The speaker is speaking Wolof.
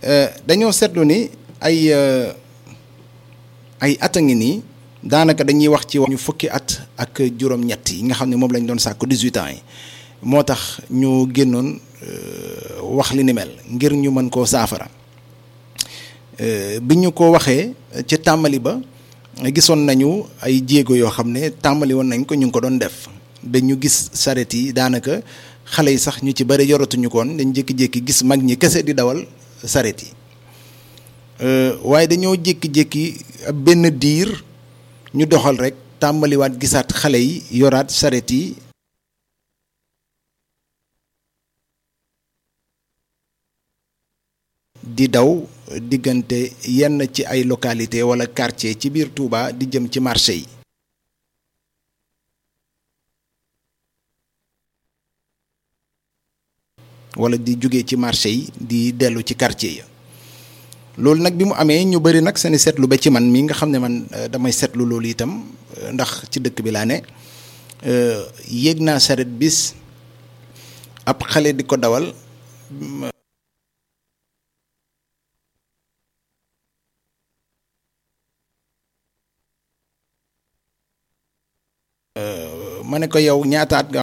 dañoo seetlu ni ay ay at a ngi nii daanaka dañuy wax ci ñu fukki at ak juróom-ñett yi nga xam ne moom lañ doon sàkku 18 ans yi moo tax ñu génnoon wax li ni mel ngir ñu mën koo saafara bi ñu ko waxee ci tàmbali ba gisoon nañu ay jéego yoo xam ne tàmbali woon nañ ko ñu ngi ko doon def ba ñu gis saret yi daanaka xale yi sax ñu ci bëri yoratuñu koon dañ jékki-jékki gis mag ñi kese di dawal saret yi waaye dañoo jékki-jékki ab benn diir ñu doxal rek tàmbaliwaat gisaat xale yi yoraat saret yi di daw diggante yenn ci ay localité wala quartier ci biir Touba di jëm ci marché yi wala di jóge ci marché yi di dellu ci quartier yi loolu nag bi mu amee ñu bari nag seeni seetlu ba ci man mi nga xam ne man damay seetlu loolu itam ndax ci dëkk bi laa ne yéeg naa saret bis ab xale di ko dawal ma ne ko yow ñaataat nga